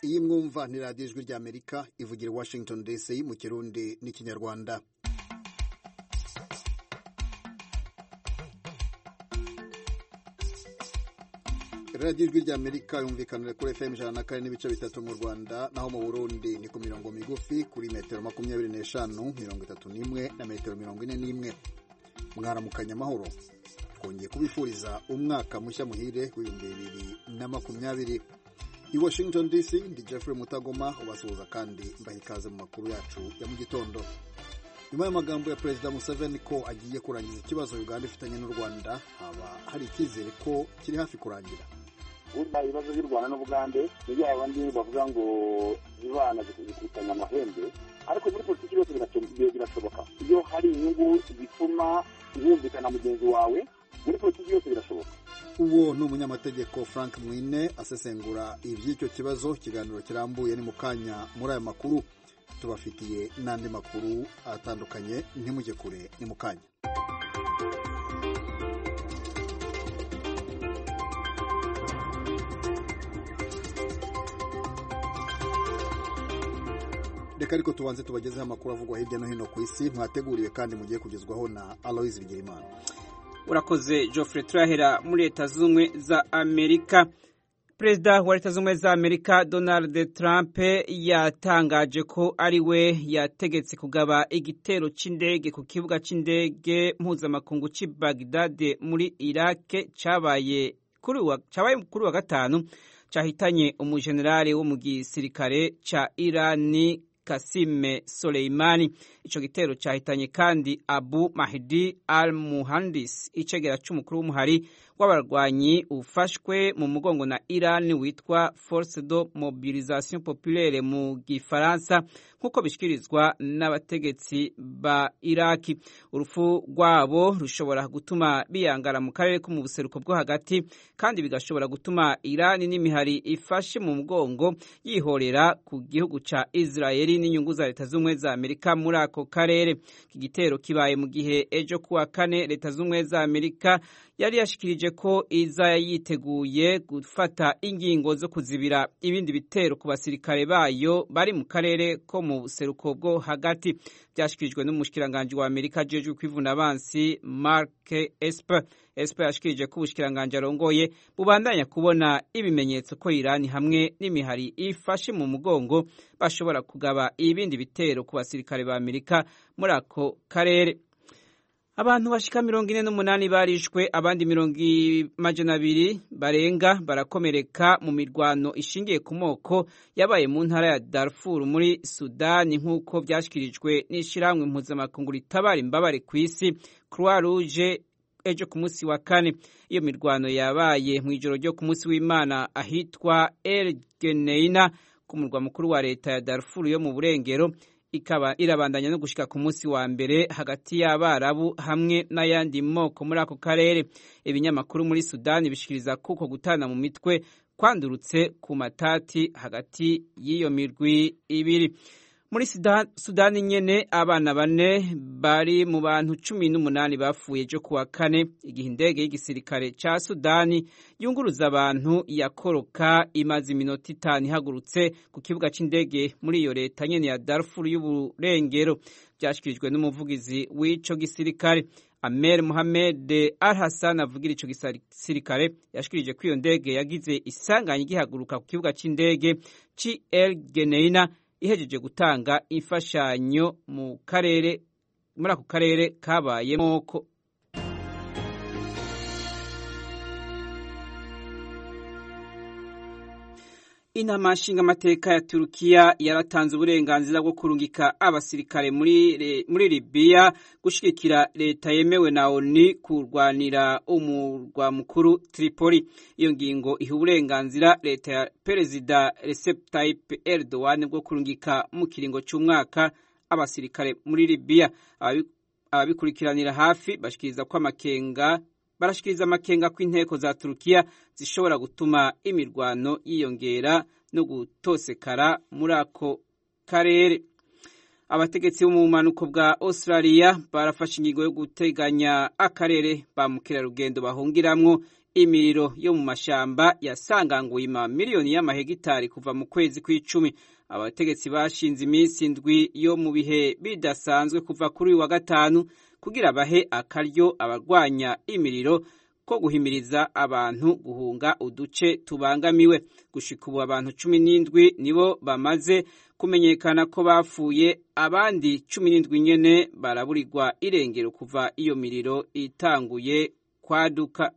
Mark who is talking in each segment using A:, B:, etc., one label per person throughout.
A: iyi mwumva ni radiyo ijwi ry'amerika ivugira i washington dc mu kirundi n'ikinyarwanda radiyo ijwi ry'amerika yumvikanira kuri fm ijana na kane n'ibice bitatu mu rwanda naho mu burundi ni ku mirongo migufi kuri metero makumyabiri n'eshanu mirongo itatu n'imwe na metero mirongo ine n'imwe mwaramukanya amahoro twongeye kubifuriza umwaka mushya muhire w'ibihumbi bibiri na makumyabiri i washington dc ndi jeffrey mutagoma ubasuhuza kandi mbaha ikaze mu makuru yacu ya mu gitondo nyuma y'amagambo ya perezida museveni ko agiye kurangiza ikibazo uganda ifitanye n'u rwanda haba hari icyizere ko kiri hafi kurangira
B: burya ibibazo by'u rwanda n'ubugande ni bya bandi bavuga ngo zibana zikubitanya amahembe ariko muri politiki yose birashoboka iyo hari inyungu zituma wumvikana mugenzi wawe muri politiki yose birashoboka
A: uwo ni umunyamategeko frank mwine asesengura iby'icyo kibazo ikiganiro kirambuye ni mu kanya muri aya makuru tubafitiye n'andi makuru atandukanye ntimujye kure ni mu kanya reka ariko tubanze tubagezeho amakuru avugwa hirya no hino ku isi mwateguriwe kandi mugiye kugezwaho na aloise bigirimana
C: urakoze Geoffrey turahera muri leta z'ubumwe za amerika perezida wa leta z'ubumwe za amerika donald trump yatangaje ko ari we yategetse kugaba igitero cy'indege ku kibuga cy'indege mpuzamakungu cy'i bagdad muri iraq cyabaye kuri wa gatanu cyahitanye umujenerali wo mu gisirikare cya irani kasime soleimani icyo gitero cyahitanye kandi abu mahdi al muhandis icegera cy'umukuru w'umuhari w'abarwanyi ufashwe mu mugongo na Iran witwa Force de Mobilisation Populaire mu gifaransa nk'uko bishyikirizwa n'abategetsi ba Iraki urupfu rwabo rushobora gutuma biyangara mu karere ko mu buseruko bwo hagati kandi bigashobora gutuma Iran n'imihari ifashe mu mugongo yihorera ku gihugu ca Israeli n'inyungu za leta z'ubumwe za Amerika muri ako karere iki gitero kibaye mu gihe ejo kuwa kane leta z'ubumwe za Amerika yari yashikirije ko iza yiteguye gufata ingingo zo kuzibira ibindi bitero ku basirikare bayo bari mu karere ko mu buseruko bwo hagati byashyikirijwe n'umushikiranganji wa amerika ajejwe kwivuna abansi mark esper esper yashikirije ko ubushikiranganji arongoye bubandanya kubona ibimenyetso ko irani hamwe n'imihari ifashe mu mugongo bashobora kugaba ibindi bitero ku basirikare ba amerika muri ako karere abantu bashika mirongo ine n'umunani barishwe abandi mirongo amajana abiri barenga barakomereka mu mirwano ishingiye ku moko yabaye mu ntara ya Darfur muri Sudani nk'uko byashyikirijwe n'ishyirahamwe mpuzamakungu ritabara imbabare ku isi Croix Rouge ejo ku munsi wa kane iyo mirwano yabaye mu ijoro ryo ku munsi w'Imana ahitwa El Geneina ku murwa mukuru wa leta ya Darfur yo mu burengero ikaba irabandanya no gushika ku munsi wa mbere hagati y'abarabu hamwe n'ayandi moko muri ako karere ibinyamakuru muri sudani bishikiriza kuko gutana mu mitwe kwandurutse ku matati hagati y'iyo mirwi ibiri muri sudani nyene abana bane bari mu bantu cumi n'umunani bapfuye ejo kuwa kane igihe indege y'igisirikare ca sudani yunguruza abantu yakoroka imaze iminota itanu ihagurutse ku kibuga c'indege muri iyo leta nyene ya darfur y'uburengero vyashikirijwe n'umuvugizi w'ico gisirikare Amer Mohamed Al Hassan avugira ico gisirikare yashikirije ko iyo ndege yagize isanganya igihaguruka ku kibuga c'indege ci El Geneina ihejeje gutanga imfashanyo mu karere muri ako karere kabayemo ko inama nshingamateka ya turukiya yaratanze uburenganzira bwo kurungika abasirikare muri, muri libiya gushigikira leta yemewe na oni kurwanira umurwa mukuru tripoli iyo ngingo iha uburenganzira leta ya perezida recep tayyip erdogan bwo kurungika mu kiringo cy'umwaka abasirikare muri libiya ababikurikiranira hafi bashikiriza ko amakenga barashikiriza amakenga ko inteko za Turukiya zishobora gutuma imirwano yiyongera no gutosekara muri ako karere abategetsi bo mu bumanuko bwa australia barafashe ingingo yo guteganya akarere ba mukerarugendo bahungiramwo imiriro yo mu mashamba yasanganguye ima miliyoni y'amahegitari kuva mu kwezi kw'icumi abategetsi bashinze iminsi indwi yo mu bihe bidasanzwe kuva kuri uyu wa gatanu kugira bahe akaryo abarwanya imiriro ko guhimiriza abantu guhunga uduce tubangamiwe gushika ubu abantu cumi n'indwi nibo bamaze kumenyekana ko bapfuye abandi cumi n'indwi nyene baraburirwa irengero kuva iyo miriro itanguye kwaduka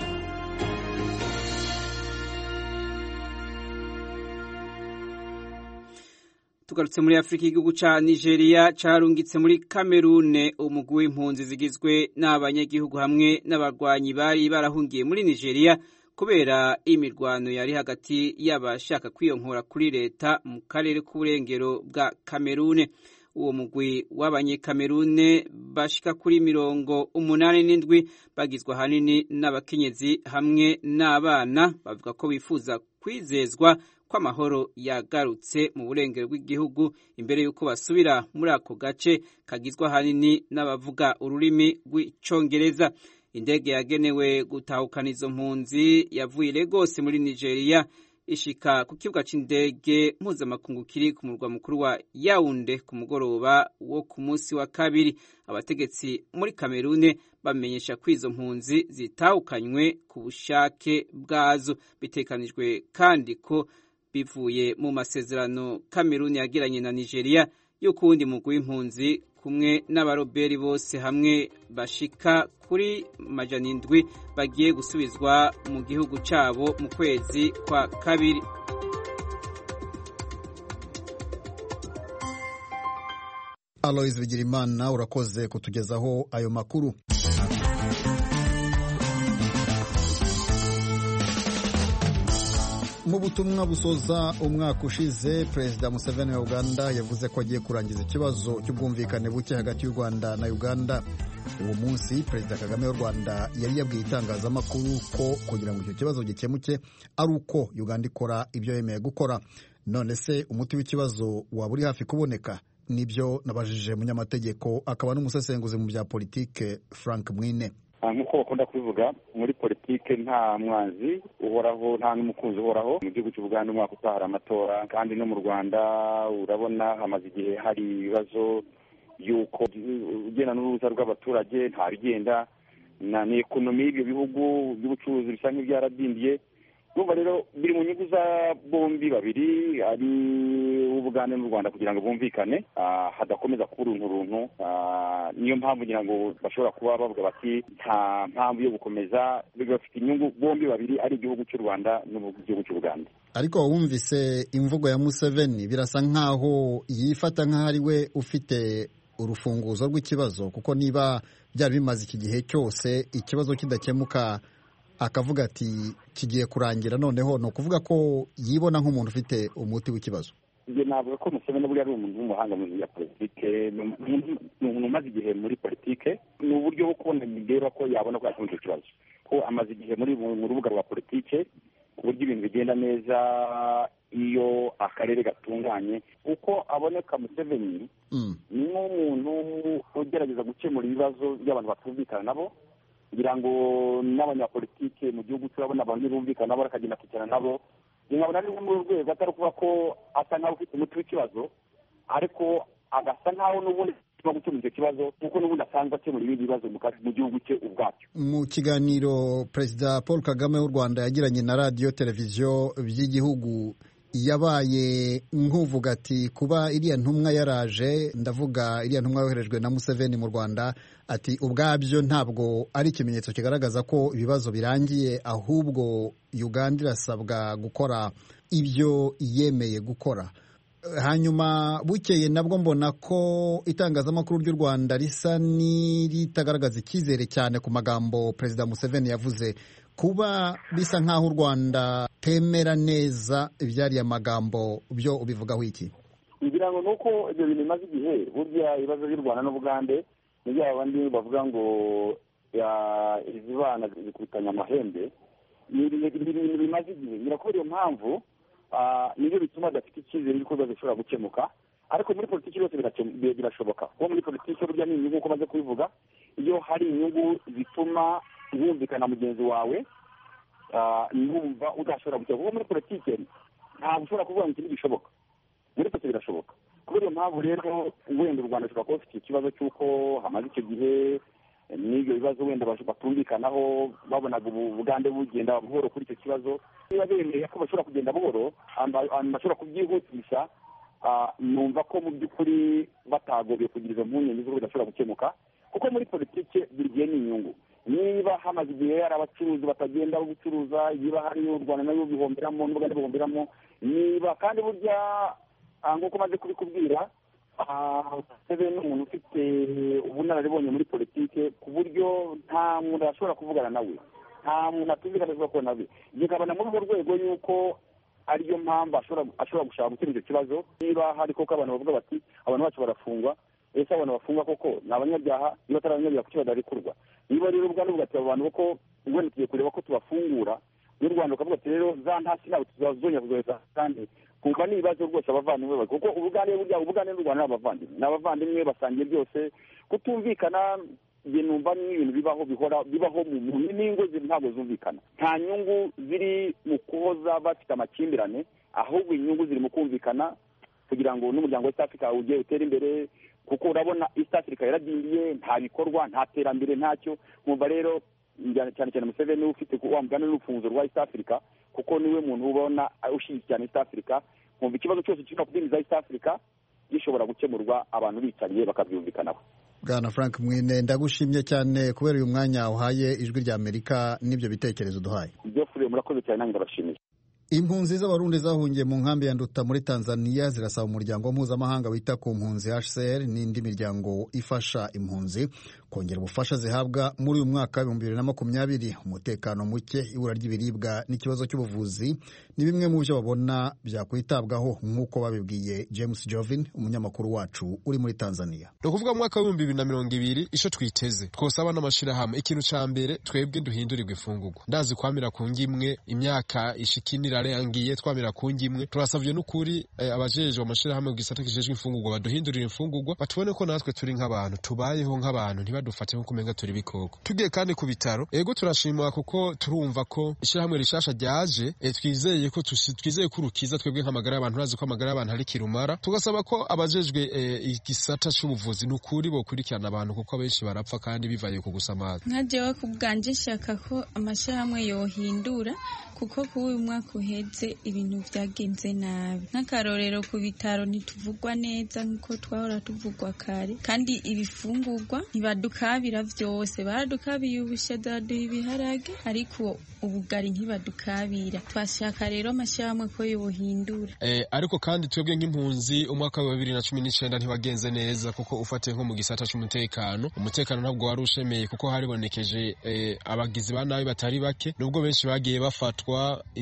C: tugarutse muri afurika igihugu ca nigeria carungitse muri kamerune umugwi w'impunzi zigizwe n'abanyagihugu hamwe n'abarwanyi bari barahungiye muri nigeria kubera imirwano yari hagati y'abashaka kwiyonkora kuri leta mu karere k'uburengero bwa kamerune uwo mugwi w'abanyekamerune bashika kuri mirongo umunani n'indwi bagizwe ahanini n'abakenyezi hamwe n'abana bavuga ko bifuza kwizezwa ko amahoro yagarutse mu burengero bw'igihugu imbere y'uko basubira muri ako gace kagizwe ahanini n'abavuga ururimi rw'icongereza indege yagenewe gutahukana izo mpunzi yavuye Lagos muri nigeria ishika ku kibuga c'indege mpuzamakungu kiri ku murwa mukuru wa Yaounde ku mugoroba wo ku munsi wa kabiri abategetsi muri Kamerune bamenyesha ko izo mpunzi zitahukanywe ku bushake bwazo bitekanijwe kandi ko bivuye mu masezerano Kameruni yagiranye na Nigeria y'uko uwundi mugwi w'impunzi kumwe n'abaroberi bose hamwe bashika kuri majana indwi bagiye gusubizwa mu gihugu cyabo mu kwezi kwa kabiri
A: Alois Bigirimana urakoze kutugezaho ayo makuru mu butumwa busoza umwaka ushize perezida museveni wa uganda yavuze ko agiye kurangiza ikibazo cy'ubwumvikane buke hagati y'u rwanda na uganda uwo munsi perezida kagame w'u rwanda yari yabwiye itangazamakuru ko kugira ngo icyo kibazo gikemuke ari uko uganda ikora ibyo yemeye gukora none se umuti w'ikibazo waba uri hafi kuboneka nibyo nabajije munyamategeko akaba n'umusesenguzi mu bya politike frank mwine
B: nk'uko bakunda kubivuga muri politike nta mwanzi uhoraho nta n'umukunzi uhoraho mu gihugu cy'u Buganda umwaka utaha hari amatora kandi no mu rwanda urabona hamaze igihe hari ibibazo y'uko ugenda n'uruza rw'abaturage nta bigenda na ni ekonomi y'ibyo bihugu by'ubucuruzi bisa nk'ibyaradindiye urumva rero biri mu nyungu za bombi babiri ari ubugande n'u rwanda kugira ngo bumvikane hadakomeza kuba uruntu runtu niyo mpamvu ngira ngo bashobora kuba bavuga bati nta mpamvu yo gukomeza bafite inyungu bombi babiri ari igihugu cy'u rwanda n'igihugu cy'u buganda
A: ariko wumvise imvugo ya museveni birasa nk'aho yifata nk'aho ari we ufite urufunguzo rw'ikibazo kuko niba byari bimaze iki gihe cyose ikibazo kidakemuka akavuga ati kigiye kurangira noneho ni ukuvuga ko yibona nk'umuntu ufite umuti w'ikibazo
B: njye navuga ko museveni buriya ari umuntu w'umuhanga mu bya politike ni umuntu umaze igihe muri politike ni uburyo bwo kubona bireba ko yabona ko yakemura icyo kibazo ko amaze igihe muri mu rubuga rwa politike ku buryo ibintu bigenda neza iyo akarere gatunganye uko aboneka museveni ni nk'umuntu ugerageza gukemura ibibazo by'abantu batumvikana nabo kugira ngo n'abanyapolitike mu gihugu turabona abantu ntibumvikana nabo bakagenda kwicara nabo nkabona ari muri uru rwego atari ukuvuga ko asa nk'aho ufite umuti w'ikibazo ariko agasa nk'aho n'ubundi no gukemura icyo kibazo kuko n'ubundi asanzwe akemura ibindi bibazo mu gihugu cye ubwacyo
A: mu kiganiro perezida paul kagame w'u rwanda yagiranye na radiyo televiziyo by'igihugu yabaye nk'uvuga ati kuba iriya ntumwa yaraje ndavuga iriya ntumwa yoherejwe na museveni mu rwanda ati ubwabyo ntabwo ari ikimenyetso kigaragaza ko ibibazo birangiye ahubwo uganda irasabwa gukora ibyo yemeye gukora hanyuma bukeye nabwo mbona ko itangazamakuru ry'u rwanda risa n'iritagaragaza icyizere cyane ku magambo perezida museveni yavuze kuba bisa nk'aho u rwanda temera neza ibyariye amagambo byo ubivugaho iki
B: ngira ngo ni uko ibyo bintu bimaze igihe burya ibibazo by'u rwanda n'ubugande ni bya bandi bavuga ngo izi bana zikubitanya amahembe ni ibintu bimaze igihe ngira ko iyo mpamvu nibyo bituma adafite icyizere y'uko ibibazo bishobora gukemuka ariko muri politiki yose birashoboka kuko muri politiki burya ni inyungu uko maze kubivuga iyo hari inyungu zituma wumvikana mugenzi wawe numva udashobora gukira kuko muri politiki ntabwo ushobora kuvuga ngo iki ntigishoboka muri politiki birashoboka kubera iyo mpamvu rero wenda u rwanda rushobora kuba rufite ikibazo cy'uko hamaze icyo gihe n'ibyo bibazo wenda batumvikanaho babonaga ubugande bugenda buhoro kuri icyo kibazo niba bemeye ko bashobora kugenda buhoro bashobora kubyihutisha numva ko mu by'ukuri batagobye kugira izo mpungenge z'uko bidashobora gukemuka kuko muri politiki buri gihe ni inyungu niba hamaze igihe hari abacuruzi batagenda gucuruza niba hari u rwanda nayo bihomberamo n'ubugande buhomberamo niba kandi burya nk'uko umaze kubikubwira sebe ni umuntu ufite ubunararibonye muri politiki ku buryo nta muntu ashobora kuvugana nawe nta muntu atumvikana ashobora kubona nawe bikabona muri urwo rwego y'uko ariyo mpamvu ashobora gushaka gukemura icyo kibazo niba hari koko abantu bavuga bati abantu bacu barafungwa ese abantu bafungwa koko ni abanyabyaha niba atari abanyabyaha kuki badarekurwa niba rero ubwandu bugati abo bantu ko wenda tugiye kureba ko tubafungura n'u rwanda rukavuga ati rero za ntasi ntabwo tuzazongera kuzohereza kandi kumva ni ibibazo rwose abavandimwe bari kuko ubugande burya ubugande n'u rwanda ni abavandimwe ni abavandimwe basangiye byose kutumvikana njye numva ni ibintu bibaho bihora bibaho mu n'ingo ntabwo zumvikana nta nyungu ziri mu kuhoza bafite amakimbirane ahubwo inyungu ziri mu kumvikana kugira ngo n'umuryango wa east africa ujye utere imbere kuko urabona east africa yaradindiye nta bikorwa nta terambere ntacyo nkumva rero cyane cyane museveni ufite wa mugani n'urufunguzo rwa east africa kuko niwe muntu ubona ushinzwe cyane east africa nkumva ikibazo cyose kiri kudindiza east africa gishobora gukemurwa abantu bicariye bakabyumvikanaho
A: bwana frank mwine ndagushimye cyane kubera uyu mwanya uhaye ijwi rya amerika n'ibyo bitekerezo duhaye
B: ibyo fure murakoze cyane nanjye ndabashimiye
A: impunzi z'abarundi zahungiye mu nkambi ya nduta muri tanzania zirasaba umuryango mpuzamahanga wita ku mpunzi hcr n'indi miryango ifasha impunzi kongera ubufasha zihabwa muri uyu mwaka w'ibihumbi bibiri na makumyabiri umutekano muke ibura ry'ibiribwa n'ikibazo cy'ubuvuzi ni bimwe mu byo babona byakwitabwaho nk'uko babibwiye james jovin umunyamakuru wacu uri muri tanzania
D: ni ukuvuga mu mwaka w'ibihumbi bibiri na mirongo ibiri icyo twiteze twosaba n'amashyirahamwe ikintu cya mbere twebwe duhindurirwa ifungurwa ndazi kwamira ku ngimwe imyaka ishikinira irarengiye twamira ku ngimwe turasabye n'ukuri abajejwe amashyirahamwe gisata kijejwe imfungurwa baduhindurira imfungurwa batubone ko natwe turi nk'abantu tubayeho nk'abantu ntibadufate nko kumenga turi bikoko tugiye kandi ku bitaro ego turashima kuko turumva ko ishyirahamwe rishasha ryaje twizeye ko twizeye ko urukiza twebwe nk'amagara y'abantu urazi ko amagara y'abantu ari kirumara tugasaba ko abajejwe igisata c'ubuvuzi n'ukuri bokurikirana abantu kuko abenshi barapfa kandi bivaye ku gusamaza
E: nka jewe ku bwanje nshaka ko amashyirahamwe yohindura kuko kuri uyu mwaka uheze ibintu byagenze nabi nk'akarorero ku bitaro ntituvugwa neza nk'uko twahora tuvugwa kare kandi ibifungurwa ntibadukabira byose baradukabiye ubushaza baduha ibiharage ariko ubugari ntibadukabira twashaka rero amashyirahamwe ko yohindura
D: eh, ariko kandi twebwe nk'impunzi umwaka wa bibiri na cumi n'icenda ntiwagenze neza kuko ufatiye nko mu gisata c'umutekano umutekano ntabwo wari ushemeye kuko haribonekeje eh, abagizi ba nabi batari bake nubwo benshi bagiye bafatwa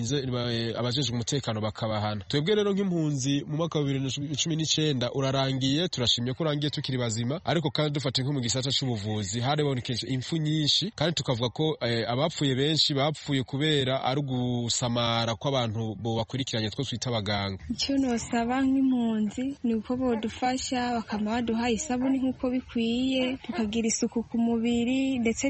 D: abajejwe umutekano bakabahana twebwe rero nk'impunzi mu mwaka wa bibiri na cumi n'icenda urarangiye turashimye ko urangiye tukiri bazima ariko kandi dufatiye nko mu gisata c'ubuvuzi haribonekeje impfu nyinshi kandi tukavuga ko eh, abapfuye benshi bapfuye kubera ari ugusamara kw'abantu bo bakurikiranye two twita abaganga
E: icyo nosaba nk'impunzi ni uko bodufasha bakaba baduha isabuni nk'uko bikwiye tukagira isuku ku mubiri ndetse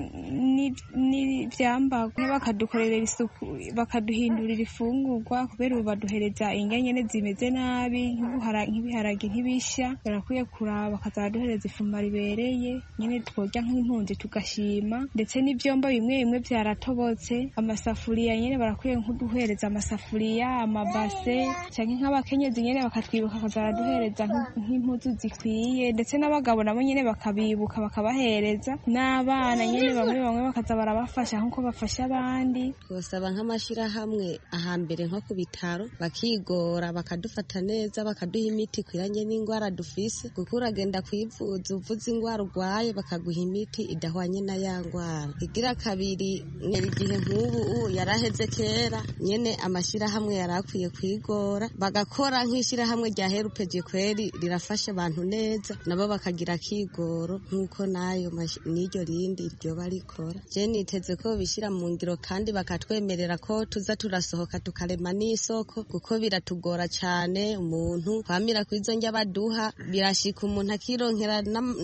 E: n'ibyambarwa bakadukorera isuku bakaduhindurira ifungurwa kubera ubu baduhereza indya nyene zimeze nabi nk'ibiharage ntibishya barakwiye kuraba bakaza baduhereza ifuma ribereye nyene tworya nk'impunzi tugashima ndetse n'ivyombo bimwe bimwe vyaratobotse amasafuriya nyene barakwiye nkuduhereza amasafuriya amabase canke nk'abakenyezi nyene bakatwibuka bakaza baraduhereza nk'impuzu zikwiye ndetse n'abagabo nabo nyene bakabibuka bakabahereza n'abana nyene bamwe bamwe bakaza barabafasha nk'uko bafasha abandi
F: twosaba nk'amashyirahamwe ahambere nko ku bitaro bakigora bakadufata neza bakaduha imiti ikwiranye n'indwara dufise kuko uragenda kwivuza uvuze indwara urwaye urwaye bakaguha imiti idahwanye na ya ndwara igira kabiri nyeri igihe nk'ubu yaraheze kera nyene amashyirahamwe yari akwiye kwigora bagakora nk'ishyirahamwe rya herupeje kweri rirafasha abantu neza nabo bakagira akigoro nk'uko nayo n'iryo rindi ryoba rikora je niteze ko bishyira mu ngiro kandi bakatwemerera ko tuza turasohoka tukarema n'isoko kuko biratugora cyane umuntu kwamira ku izo njya baduha birashika umuntu akironkera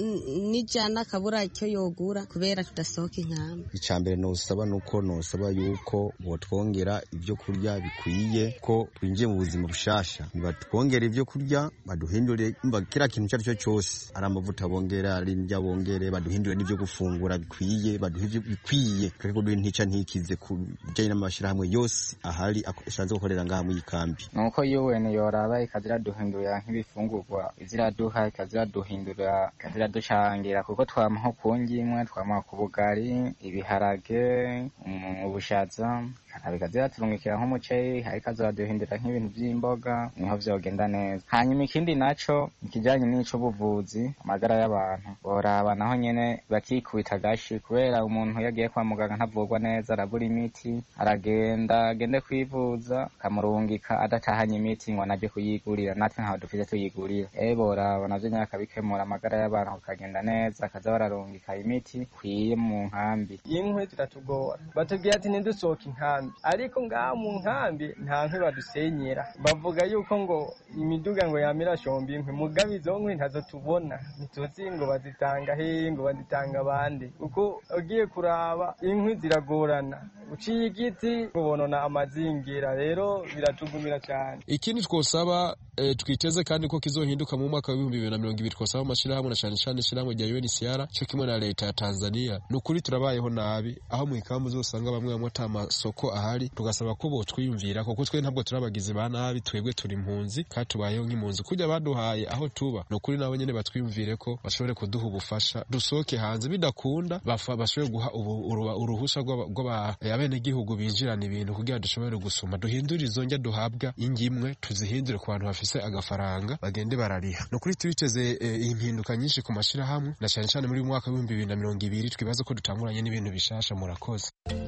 F: n'ijana akabura icyo yogura kubera tudasohoka inkamba
G: icya mbere nosaba nuko nosaba yuko botwongera ibyo kurya bikwiye ko twinjiye mu buzima bushasha batwongere ibyo kurya baduhindure kiriya kintu icyo ari cyo cyose ari amavuta bongera ari indya bongere baduhindure n'ibyo gufungura bikwiye baduhe ibyo bikwiye tureke kuduha intica ntikize ku bijyanye n'amashyirahamwe yose ahari asanzwe gukorera ngaha muri iyi kambi
H: nuko UN yoraba ikaziraduhindurira nk'ibifungurwa iziraduha ikaziraduhindurira ikaziraducangira kuko twama nko ku ngimwe twama ku bugari ibiharage ubushaza bikaziratungikira nk'umuceri ariko azaduhindura nk'ibintu by'imboga niho vyogenda neza hanyuma ikindi naco ikijanye n'ico buvuzi amagara y'abantu boraba naho nyene bakikubita agashi kubera umuntu iyo agiye kwa muganga ntavurwa neza arabura imiti aragenda agende kwivuza kamurungika adatahanye imiti ngo anaje kuyigurira natwe ntaho dufite tuyigurira ewe boraba navyo nyene akabikemura amagara y'abantu kukagenda neza akaza bararungika imiti ikwiye mu nkambi
I: inkwi ziratugora batubwira ati ntidusohoke inkambi ariko ngaha mu nkambi nta nkwi badusenyera bavuga yuko ngo imiduga ngo yamira shomba inkwi mugabe izo nkwi ntazo tubona ntituzi ngo bazitanga hehe ngo bazitanga abandi kuko ugiye kuraba inkwi ziragorana uciye igiti ubonona amazingira rero biratugumira cyane
D: ikindi twosaba e, twiteze kandi ko kizohinduka mu mwaka w'ibihumbi bibiri na mirongo ibiri twosaba amashyirahamwe na cyane cyane ishyirahamwe rya UNHCR cyo kimwe na leta ya Tanzania ni ukuri turabayeho nabi aho mu ikambu uzosanga bamwe bamwe ata masoko ahari tugasaba ko botwiyumvira kuko twe ntabwo turabagizi ba nabi twebwe turi impunzi kandi tubayeho nk'impunzi kujya baduhaye aho tuba ni ukuri nabo nyene batwiyumvire ko bashobore kuduha ubufasha dusohoke hanze bidakunda bashobore guha uruhusha rw'abenegihugu binjirana ibintu kugira dushobore gusoma duhindure izo njya duhabwa ingimwe tuzihindure ku bantu bafise agafaranga bagende barariha ni ukuri tubiteze impinduka nyinshi ku mashyirahamwe na cyane cyane muri uyu mwaka w'ibihumbi bibiri na mirongo ibiri twibaza ko dutanguranye n'ibintu bishasha murakoze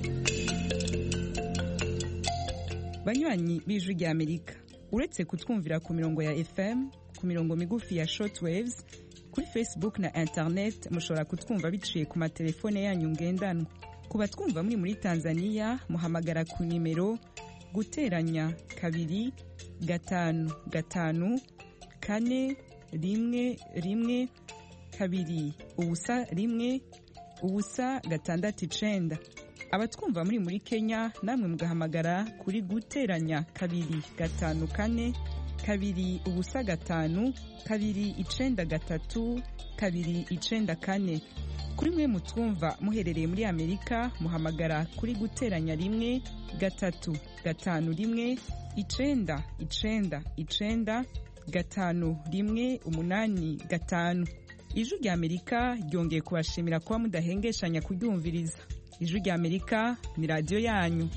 J: banywanyi b'ijwi rya amerika uretse kutwumvira ku mirongo ya fm ku mirongo migufi ya shortwaves kuri facebook na internet mushobora kutwumva biciye ku matelefone yanyu ngendanwa ku batwumva muri muri tanzania muhamagara ku nimero guteranya kabiri gatanu gatanu kane rimwe rimwe kabiri ubusa rimwe ubusa gatandatu icenda abatwumva muri muri kenya namwe mugahamagara kuri guteranya kabiri gatanu kane kabiri ubusa gatanu kabiri icenda gatatu kabiri icenda kane kuri mwe mutwumva muherereye muri amerika muhamagara kuri guteranya rimwe gatatu gatanu rimwe icenda icenda icenda gatanu rimwe umunani gatanu ijwi rya amerika ryongeye kubashimira kuba mudahengeshanya kuryumviriza ijwi rya amerika ni radiyo yanyu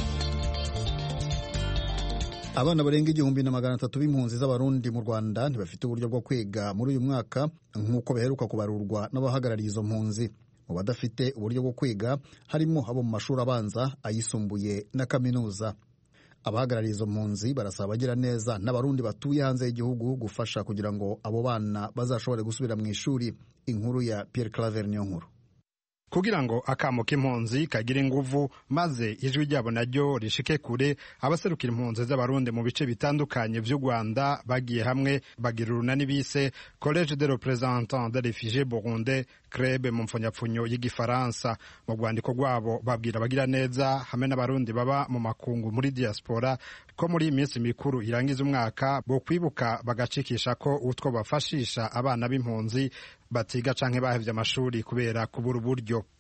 A: abana barenga igihumbi na magana atatu b'impunzi z'abarundi mu rwanda ntibafite uburyo bwo kwiga muri uyu mwaka nk'uko biheruka kubarurwa n'abahagarariye izo mpunzi mu badafite uburyo bwo kwiga harimo abo mu mashuri abanza ayisumbuye na kaminuza abahagarariye izo mpunzi barasaba abagira neza n'abarundi batuye hanze y'igihugu gufasha kugira ngo abo bana bazashobore gusubira mu ishuri inkuru ya Pierre Claver niyo nkuru
K: kugira ngo akamo k'impunzi kagire inguvu maze ijwi ryabo naryo rishike kure abaserukira impunzi z'abarundi mu bice bitandukanye vy'u Rwanda bagiye hamwe bagira urunani bise Collège de représentants des réfugiés burundais CREB mu mfunyapfunyo y'igifaransa mu rwandiko rwabo babwira abagira neza hamwe n'abarundi baba mu makungu muri diaspora ko muri iyi minsi mikuru irangiza umwaka bo kwibuka bagacikisha ko utwo bafashisha abana b'impunzi batiga canke bahevye amashuri kubera kubura uburyo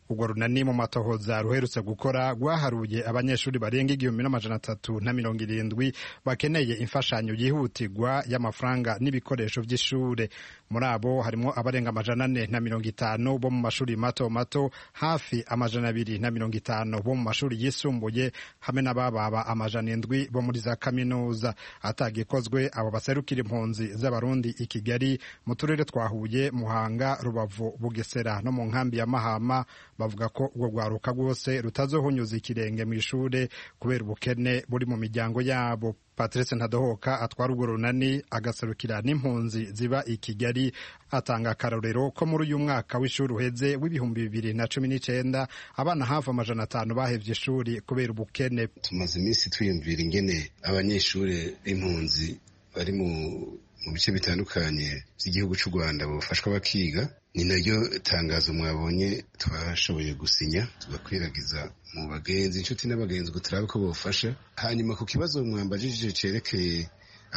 K: urwo runani mu matohoza ruherutse gukora rwaharuye abanyeshuri barenga igihumbi n'amajana atatu na mirongo irindwi bakeneye imfashanyo yihutirwa y'amafaranga n'ibikoresho by'ishure muri abo harimo abarenga amajana ane na mirongo itanu bo mu mashuri mato mato hafi amajana abiri na mirongo itanu bo mu mashuri yisumbuye hamwe n'abababa amajana indwi bo muri za kaminuza atagikozwe abo baserukira impunzi z'abarundi i kigali mu turere twa huye muhanga rubavu bugesera no mu nkambi ya mahama bavuga ko urwo rwaruka rwose rutazohunyuza ikirenge mu ishure kubera ubukene buri mu miryango yabo patrice ntadohoka atwara urwo runani agaserukira n'impunzi ziba i kigali atanga akarorero ko muri uyu mwaka w'ishuri uheze w'ibihumbi bibiri na cumi n'icenda abana hafi amajana atanu bahevye ishuri kubera ubukene
L: tumaze iminsi twiyumvira ingene abanyeshuri b'impunzi bari mu mu bice bitandukanye by'igihugu cy'u rwanda bafashwa bakiga ni naryo tangazo mwabonye twashoboye gusinya tugakwiragiza mu bagenzi inshuti n'abagenzi ngo turabe ko bofasha hanyuma ku kibazo mwambajije cerekeye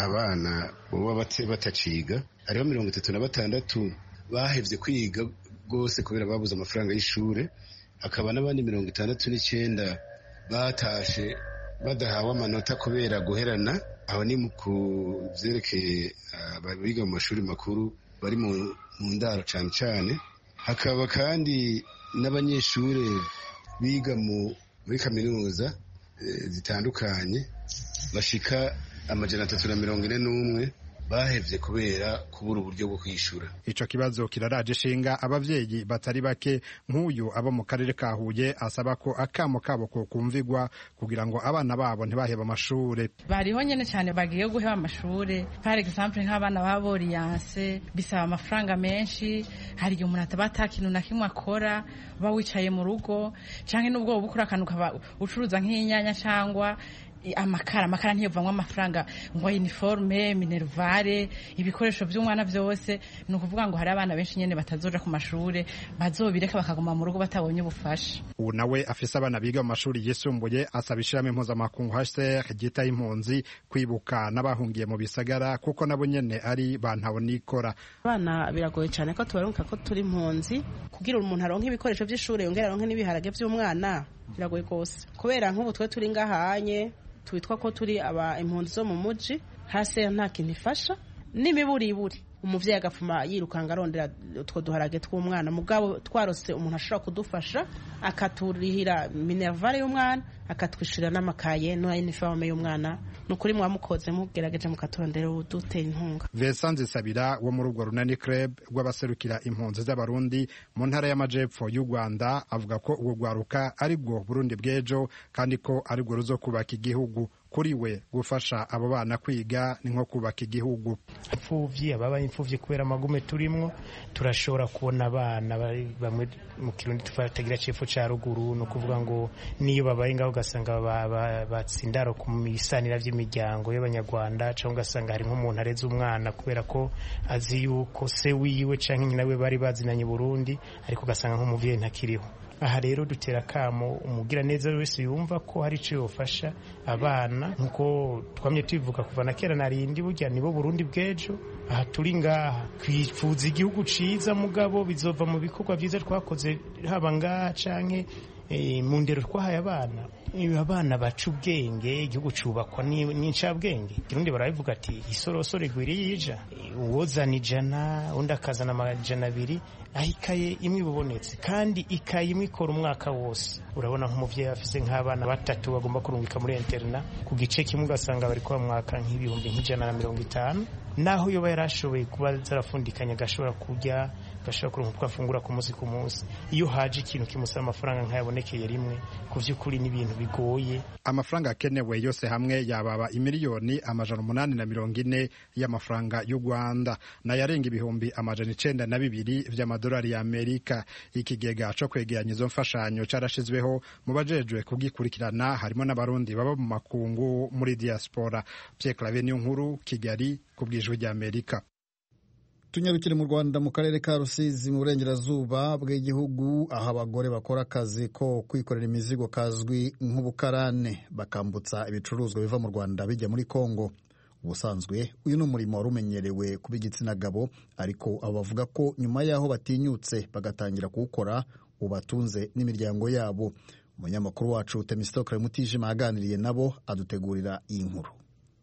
L: abana baba bataciga hariho mirongo itatu na batandatu bahevye kwiga rwose kubera babuze amafaranga y'ishure hakaba n'abandi mirongo itandatu n'icyenda batashe badahawe amanota kubera guherana aho ni ku byerekeye abiga mu mashuri makuru bari mu ndaro cyane cyane hakaba kandi n'abanyeshuri biga muri kaminuza zitandukanye bashika amajana atatu na mirongo ine n'umwe bahevye kubera kubura uburyo bwo kwishyura
K: ico kibazo kiraraje ishinga abavyeyi batari bake nk'uyu abo mu karere ka Huye asaba ko akamo kabo ko kumvigwa kugira ngo abana babo ntibaheba amashure
M: bariho nyene cyane bagiye guheba amashure par exemple nk'abana ba boriyanse bisaba amafaranga menshi hari igihe umuntu ataba ata kintu na kimwe akora uba wicaye mu rugo canke n'ubwo woba ukora akantu ukaba ucuruza nk'inyanya cangwa amakara amakara ntiyovamwo amafaranga ngo uniforme minervare ibikoresho by'umwana byose ni ukuvuga ngo hari abana benshi nyene batazoja ku mashure bazobireka bakaguma mu rugo batabonye ubufasha
K: ubu nawe afise abana biga mu mashuri yisumbuye asaba ishirahamwe mpuzamakungu HCR ryitaho impunzi kwibuka n'abahungiye mu bisagara kuko nabo nyene ari bantabonikora
N: abana biragoye cyane ko tubaruka ko turi impunzi kugira umuntu aronke ibikoresho by'ishure yongera aronke n'ibiharage by'umwana biragoye rwose kubera nk'ubu twe turi ngahanye twitwa ko turi aba impunzi zo mu muji hasi nta kintu ifasha n'imiburiburi umuvyeyi agapfuma yirukanga arondera utwo duharage tw'umwana mugabo twarose umuntu ashobora kudufasha akaturihira minervare y'umwana akatwishyurira n'amakaye n'iniforme y'umwana ni ukuri mwamukoze mugerageje mukaturondera udutera inkunga
K: Vincent Nzisabira wo muri urwo runani club rw'abaserukira impunzi z'abarundi mu ntara y'amajepfo y'u Rwanda avuga ko urwo rwaruka ari bwo Burundi bw'ejo kandi ko ari bwo ruzo kubaka igihugu kuri we gufasha abo bana kwiga ni nko kubaka igihugu
O: imfuvyi ababaye imfuvyi kubera amagume turimwo turashobora kubona abana bamwe mu kirundi tufatagira cepfo ca ruguru ni ukuvuga ngo niyo babaye ngaho ugasanga batsindaro ku bisanira vy'imiryango y'abanyarwanda cyangwa ugasanga hari nk'umuntu areze umwana kubera ko azi yuko se wiwe canke nyina we bari bazinanye Burundi ariko ugasanga nk'umuvyeyi ntakiriho aha rero dutera akamo umugira neza wese yumva ko hari icyo yofasha abana nk'uko twamye tubivuga kuva na kera narindi burya nibo Burundi bw'ejo aha turi ngaha twifuza igihugu ciza mugabo bizova mu bikorwa byiza twakoze haba ngaha canke mu ndero twahaye abana abana baca ubwenge igihugu cubakwa n'incabwenge ikirundi barabivuga ati isorosoro igwiriye ija uwozana ijana undi akazana amajana abiri aho ikaye imwe ibubonetse kandi ikaye imwe ikora umwaka wose urabona nk'umuvyeyi afise nk'abana batatu bagomba kurungika muri interna ku gice kimwe ugasanga bari kuba mwaka nk'ibihumbi nk'ijana na mirongo itanu naho yoba yarashoboye kuba zarafundikanya agashobora kurya agashobora kuronka utwo afungura ku munsi ku munsi iyo haje ikintu kimusaba amafaranga nk'ayabonekeye rimwe ku vy'ukuri n'ibintu bigoye
K: amafaranga akenewe yose hamwe yababa imiliyoni amajana umunani na mirongo ine y'amafaranga y'u rwanda nayarenga ibihumbi amajana icenda na bibiri vy'amadolari ya amerika ikigega co kwegeranya izo mfashanyo carashizweho mu bajejwe kugikurikirana harimo n'abarundi baba mu makungu muri diaspora pierre clave niyo nkuru kigali ku bwijwi rya amerika
A: tunyarukire mu rwanda mu karere ka rusizi mu burengerazuba bw'igihugu aho abagore bakora akazi ko kwikorera imizigo kazwi nk'ubukarane bakambutsa ibicuruzwa biva mu rwanda bijya muri kongo ubusanzwe uyu ni umurimo wari umenyerewe kuba igitsina gabo ariko abo bavuga ko nyuma y'aho batinyutse bagatangira kuwukora bubatunze n'imiryango yabo umunyamakuru wacu temistokle mutijima yaganiriye nabo adutegurira iyi nkuru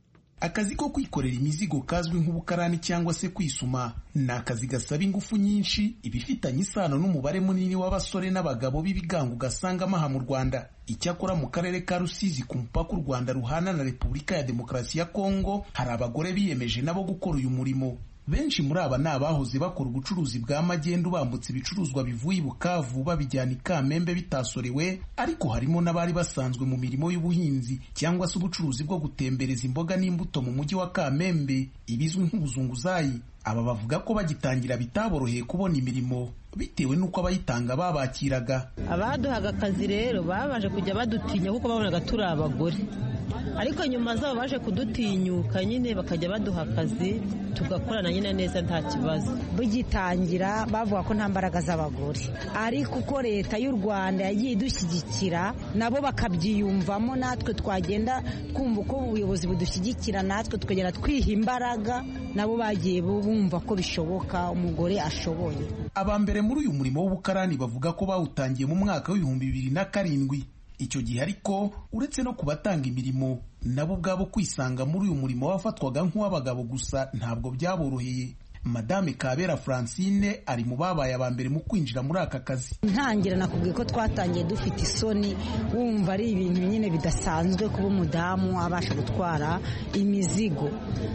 P: akazi ko kwikorera imizigo kazwi nk'ubukarani cyangwa se kwisuma ni akazi gasaba ingufu nyinshi ibifitanye isano n'umubare munini w'abasore n'abagabo b'ibigango ugasangamo aha mu rwanda icyakora mu karere ka rusizi ku mupaka u rwanda ruhana na repubulika ya demokarasi ya kongo hari abagore biyemeje nabo gukora uyu murimo benshi muri aba ni abahoze bakora ubucuruzi bwa magendu bambutse ibicuruzwa bivuye i bukavu babijyana i kamembe bitasorewe ariko harimo n'abari basanzwe mu mirimo y'ubuhinzi cyangwa se ubucuruzi bwo gutembereza imboga n'imbuto mu mujyi wa kamembe ibizwi nk'ubuzunguzayi aba bavuga ko bagitangira bitaboroheye kubona imirimo bitewe n'uko abayitanga babakiraga
Q: abaduhaga akazi rero babaje kujya badutinya kuko babonaga turi abagore ariko nyuma zabo baje kudutinyuka nyine bakajya baduha akazi tugakorana nyine neza nta kibazo
R: bugitangira bavuga ko nta mbaraga z'abagore ariko uko leta y'u rwanda yagiye idushyigikira nabo bakabyiyumvamo natwe twagenda twumva uko ubuyobozi budushyigikira natwe tukagenda twiha imbaraga nabo bagiye bumva ko bishoboka umugore ashoboye
P: aba mbere muri uyu murimo w'ubukarani bavuga ko bawutangiye mu mwaka w'ibihumbi bibiri na karindwi icyo gihe ariko uretse no kubatanga imirimo nabo ubwabo kwisanga muri uyu murimo wafatwaga nk'uw'abagabo gusa ntabwo byaboroheye madame kabera francine ari mu babaye aba mbere mu kwinjira muri aka kazi
R: ntangira nakubwiye ko twatangiye dufite isoni wumva ari ibintu nyine bidasanzwe kuba umudamu abasha gutwara imizigo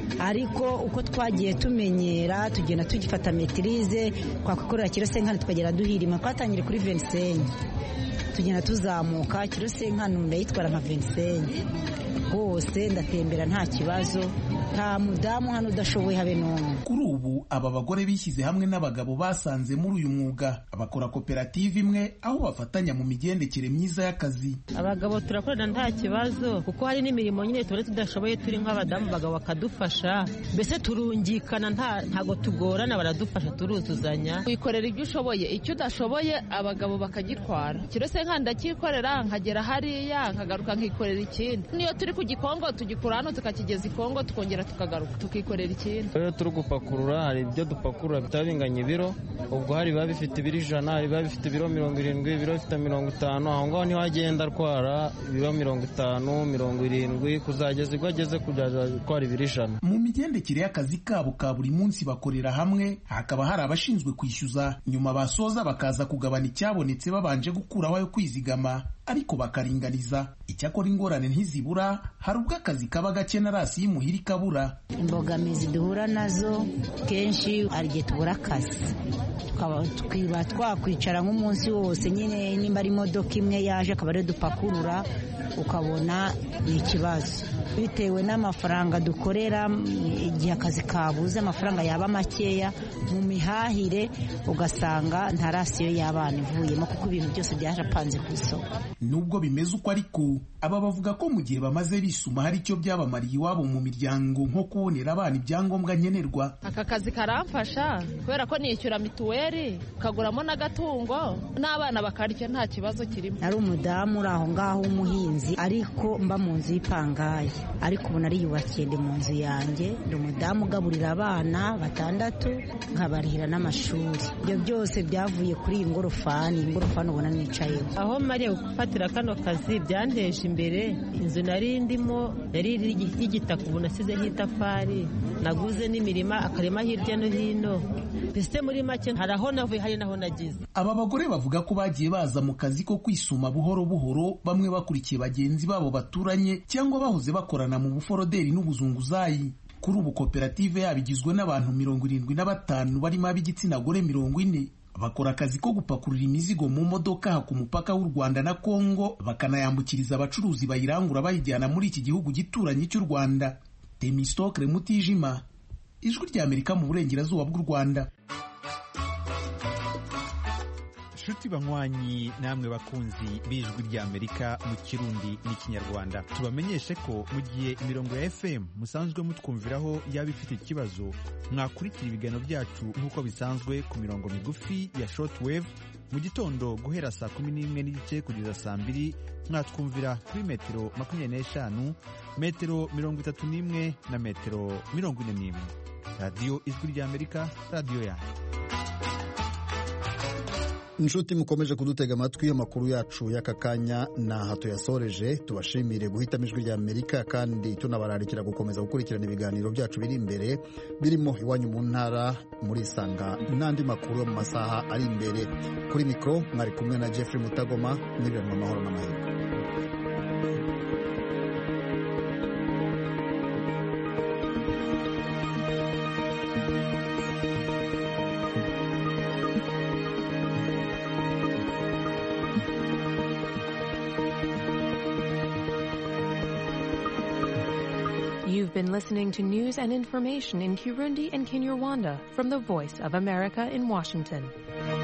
R: ariko uko twagiye tumenyera tugenda tugifata metirize twakwikorera kirosenkani tukagera duhirima twatangire kuri venisenyi tugenda tuzamuka kirosenkani ndayitwara nka venisenyi hose ndatembera nta kibazo nta mudamu hano udashoboye habe n'umwe
P: kuri ubu aba bagore bishyize hamwe n'abagabo basanze muri uyu mwuga bakora koperative imwe aho bafatanya mu migendekere myiza y'akazi
Q: abagabo turakorana nta kibazo kuko hari n'imirimo nyine tuba tudashoboye turi nk'abadamu abagabo bakadufasha mbese turungikana ntago tugorana baradufasha turuzuzanya
S: wikorera ibyo ushoboye icyo udashoboye abagabo bakagitwara kirose nka ndakikorera nkagera hariya nkagaruka nkikorera ikindi niyo turi ku gikongo tugikura hano tukakigeza ikongo tukongera tukagaruka tukikorera ikindi
T: iyo turi gupakurura hari ibyo dupakurura bitaba binganya ibiro ubwo hari biba bifite ibiro ijana hari biba bifite ibiro mirongo irindwi ibiro bifite mirongo itanu aho ngaho niho agenda atwara ibiro mirongo itanu mirongo irindwi kuzageza ubwo ageze kujya gutwara ibiro ijana
P: mu migendekere y'akazi kabo ka buri munsi bakorera hamwe hakaba hari abashinzwe kwishyuza nyuma basoza bakaza kugabana icyabonetse babanje gukuraho ayo kwizigama ariko bakaringaniza icyakora ingorane ntizibura hari ubwo akazi kaba gake na rasi y'imuhira ikabura
R: imbogamizi duhura nazo kenshi hari igihe tubura akazi tukiba twakwicara nk'umunsi wose nyine nimba ari imodoka imwe yaje akaba ariyo dupakurura ukabona ni ikibazo bitewe n'amafaranga dukorera igihe akazi kabuze amafaranga yaba makeya mu mihahire ugasanga nta rasiyo y'abana ivuyemo kuko ibintu byose byarapanze ku isoko
P: nubwo bimeze uko ariko aba bavuga ko mu gihe bamaze bisuma hari icyo byabamariye iwabo mu miryango nko kubonera abana ibyangombwa nkenerwa
S: aka kazi karamfasha kubera ko nishyura mituweli ukaguramo n'agatungo n'abana bakarya nta kibazo kirimo
R: ari umudamu uri aho ngaho w'umuhinzi ariko mba mu nzu y'ipangayi ariko ubu nariyubakiye ndi mu nzu yanjye ndi umudamu ugaburira abana batandatu nkabarihira n'amashuri ibyo byose byavuye kuri iyi ngorofani iyi ngorofani ubona nicayeho
Q: aho mariya gufatira kano kazi byanteje imbere inzu nari ndimo yari y'igitaka ubu nasizeho itafari naguze n'imirima akarima hirya no hino mbese muri make hari aho navuye hari n'aho nagize
P: aba bagore bavuga ko bagiye baza mu kazi ko kwisuma buhoro buhoro bamwe bakurikiye bagenzi babo baturanye cyangwa bahoze bakorana mu buforoderi n'ubuzunguzayi kuri ubu koperative yabo igizwe n'abantu mirongo irindwi na batanu barimo ab'igitsina gore mirongo ine bakora akazi ko gupakurura imizigo mu modoka ku mupaka w'u Rwanda na Kongo bakanayambukiriza abacuruzi bayirangura bayijyana muri iki gihugu gituranye cy'u Rwanda Temistokre Mutijima ijwi ry'Amerika mu burengerazuba bw'u Rwanda
U: nshuti banywanyi namwe bakunzi b'ijwi ry'amerika mu kirundi n'ikinyarwanda tubamenyeshe ko mu gihe imirongo ya fm musanzwe mutwumviraho yaba ifite ikibazo mwakurikira ibiganiro byacu nk'uko bisanzwe ku mirongo migufi ya shortwave mu gitondo guhera saa kumi n'imwe n'igice kugeza saa mbiri mwatwumvira kuri metero makumyabiri n'eshanu metero mirongo itatu n'imwe na metero mirongo ine n'imwe radiyo ijwi ry'amerika radiyo yanyu
A: inshuti mukomeje kudutega amatwi amakuru yacu y'aka kanya naha tuyasoreje tubashimire guhitamo ijwi rya amerika kandi tunabararikira gukomeza gukurikirana ibiganiro byacu biri imbere birimo iwanyu mu ntara muri isanga n'andi makuru yo mu masaha ari imbere kuri mikoro mwari kumwe na jeffrey mutagoma n'ibiranwa amahoro n'amahirwe
C: You've been listening to news and information in Kirundi and Kinyarwanda from the Voice of America in Washington.